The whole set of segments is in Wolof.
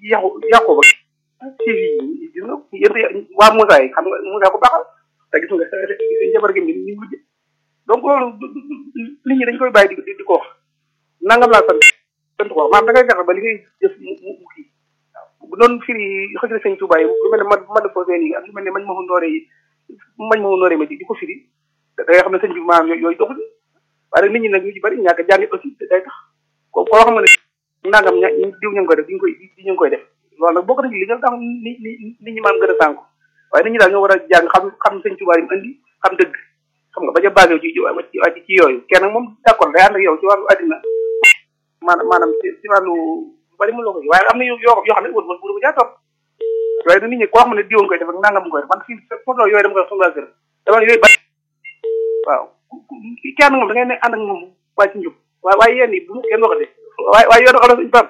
yàqu yàqu ba ci yi gis nga yéen waa Moussa yi xam nga Moussa ko baaxal te gis nga njabar gi ni ñu mujj donc loolu nit ñi dañ koy bàyyi di di ko wax nangam laa sant sant ko maanaam da ngay fexe ba li ngay jëf mu mu kii bu doon firi xëy na sëñ Touba yi lu mel ne man man foo seen yi ak lu mel ne mañ ma nooree yi mañ ma nooree ma di di ko firi da ngay xam ne sëñ bi maanaam yooyu doxul waaye nag nit ñi nag ñu ci bari ñàkk jàng aussi day tax ko koo xam ne nangam ña diw ñu ngi koy def di ñu koy di ñu ngi koy def loolu nag bokk na ci li nga tax nit ñi nit ñi maam gën a sànku waaye nit ñi daal ñoo war a jàng xam xam sëñ Touba yi mu andi xam dëgg xam nga bañ a basé ci ci ci yooyu kenn nag moom d'accord day ànd ak yow ci wàllu addina maanaam maanaam ci ci wàllu bari mu la ko waaye am na yoo yoo xam ne wër wër bu jaa topp waaye nag nit ñi koo xam ne diwoon koy def ak nangam koy def man fii photo yooyu dama koy wax sama kër dama yooyu bari waaw kenn moom da ngay ne ànd ak moom waaye ci njub waaye waaye yéen yi bu mu kenn waxate waaye waaye yoonu xam ne suñu pam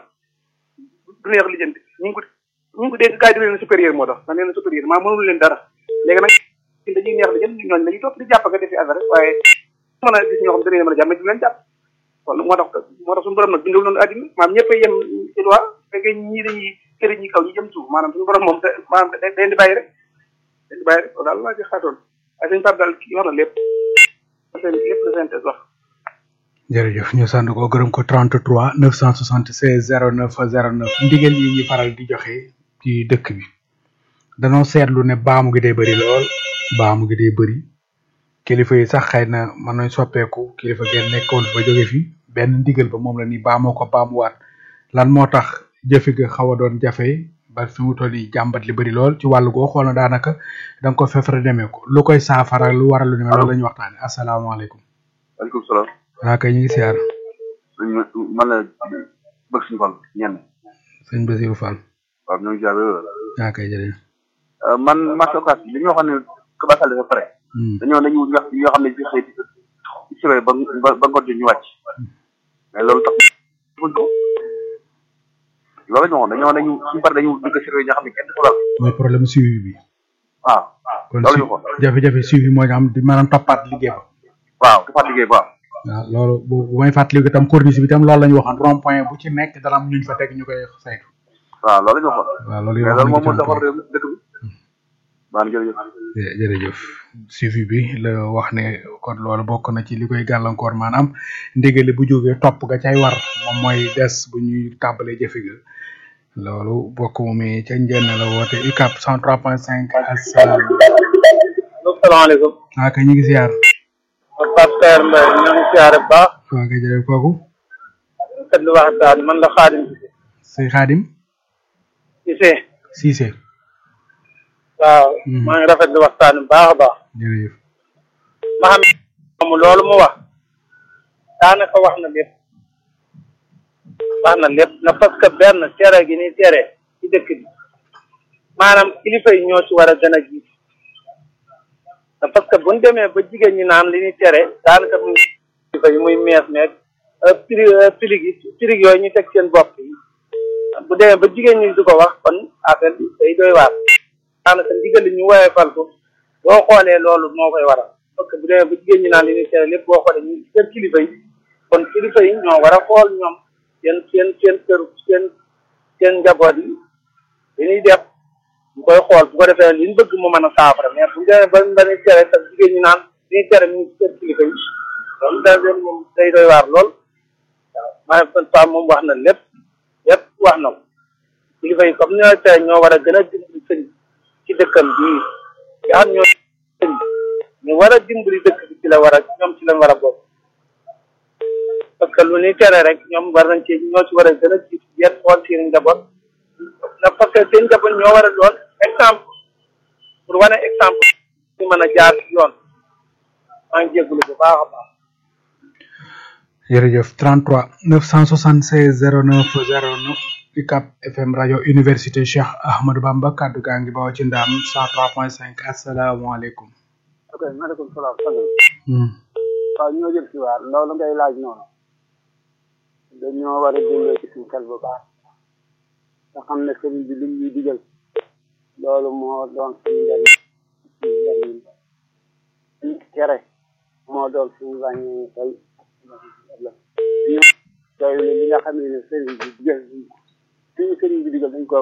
du neex lijjanti ñu ngi ko ñu ngi ko dégg gars yi di leen supérieur moo tax da leen supérieur maa mënul leen dara léegi nag dañuy neex lijjanti ñooñu dañuy topp di jàpp nga defi affaire rek waaye mën a gis ñoo xam dañu leen mën a jàpp mais du leen jàpp kon moo tax moo tax suñu borom nag bindul noonu àddina maanaam ñëpp a yem ci loi fekkee ñii dañuy këri ñi kaw ñi jëm suuf maanaam suñu borom moom maanaam dañ di bàyyi rek dañ di bàyyi rek daal laa ci xaatoon waaye suñu pap daal kii wax na lépp seen lépp la synthèse wax jërëjëf ñu sant ko gërëm ko 33 976 09 09 ndigal yi ñi faral di joxe ci dëkk bi danoo seetlu ne baamu gi day bëri lool baamu gi day bëri kilifa yi sax xëy na mën nañ soppeeku kilifa ngeen nekkoon ba jóge fi benn ndigal ba moom la ni baamoo ko baamuwaat lan moo tax jëfe ga xaw a doon jafe ba fi mu toll nii jàmbat li bëri lool ci wàllu goo xool na daanaka da nga ko fefere demee ko lu koy saafara lu waral lu ne loolu la ñu waxtaane asalaamaaleykum waaleykum salaam waa kay ñu ngi siyaar man la bëgg suñu fan ñenn sëñ Basiru Fall waaw ñoo ngi siyaar waa kay jërëjëf man marché occas li ñu waxoon ne que ba sàlle ba pare dañoo dañu wax yoo xam ne ci xëy ci sibé ba ba ba ngoon ñu wàcc mais loolu tax buñ ko loolu ñu waxoon dañoo dañu suñu pare dañu dugg siré ñoo xam ne kenn du ko laal mooy problème suivi bi waaw kon loolu ñu waxoon jafe-jafe suivi mooy nga xam di maanaam toppaat liggéey ba waaw dafa liggéey ba waaw loolu bu bu may fàttaliku itam corniche bi itam loolu la ñu waxoon rond point bu ci nekk dana am ñuñ fa teg ñu koy saytu waaw loolu ñu waxoon waaw loolu mais wax loolu nañ moom ci moo defar réew mi dëkk bi baan jërëjëf jë- jërëjëf suivi bi la wax ne kon loolu bokk na ci li koy gàllankoor maanaam ndigali bu jógee topp ga cay war moom mooy des bu ñuy tàmbalee jëfe ga loolu bokk mu mi ca njënn la woote UCAP 103.5 asalaam asalaamaaleykum waa kay ñu ngi siyaar Pasteur Mbaye ñoo ngi siyaare bu baax waa kay jërëjëf kooku kat lu waxtaan man la Xaadim sëñ Xaadim Cissé Cissé waaw Mhm. maa ngi rafetlu waxtaan bu baax a baax jërëjëf ma xam ne loolu mu wax daanaka wax na lépp wax na lépp na parce que benn tere gi ni tere ci dëkk bi maanaam kilifa yi ñoo ci war a gën a jiit na parce que buñ demee ba jigéen ñi naan li ñuy tere daanaka mu kilifa yi muy mees meeg pili pilig yi pilig yooyu ñu teg seen bopp yi bu demee ba jigéen ñi di ko wax kon affaire bi day doy waar daanaka ndigal li ñu woowee fal ko boo xoolee loolu moo koy waral parce que bu demee ba jigéen ñi naan li ñuy tere lépp boo xoolee ñu kër kilifa yi kon kilifa yi ñoo war a xool ñoom seen seen seen kër seen seen njaboot yi li ñuy def ñu koy xool bu ko defee li ñu bëgg mu mën a saafara mais bu ñu demee ba ba ñuy tere sax jigéen ñi naan li ñuy tere mu ngi ci kër kilifa yi loolu da leen moom day doy waar lool waaw maa ngi fa moom wax na lépp lépp wax na ko kilifa yi comme ñoo tere ñoo war a gën a dimbali sëñ ci dëkkam bii nga xam ñoo sëñ ñu war a dimbali dëkk bi ci la war a ñoom ci lañ war a bokk parce que lu ñuy tere rek ñoom war nañ ci ñoo ci war a gën a jiitu yet xool seen njaboot na parce que seen njaboot ñoo war a doon exemple pour wane exemple ñu mën a jaar ci yoon maa ngi jégalu bu baax a baax jërëjëf 33 976 09 09 UCAP FM rajo université Cheikh Ahmadou Bamba kaddu gaa ngi bawoo ci ndaam 103.5 asalaamaaleykum. ok maaleykum salaam sant Hmm. waaw ñoo jël si waar loolu ngay laaj noonu dañoo war a dundee ci suñu xel bu baax te xam ne sëriñ bi lim ñuy digal loolu moo doon suñu njariñ suñu njariñ suñu tere moo doon suñu ràññee tey ëllëg ñu doylu li nga xam ne sëriñ bi digal suñu sëriñ bi digal dañ ko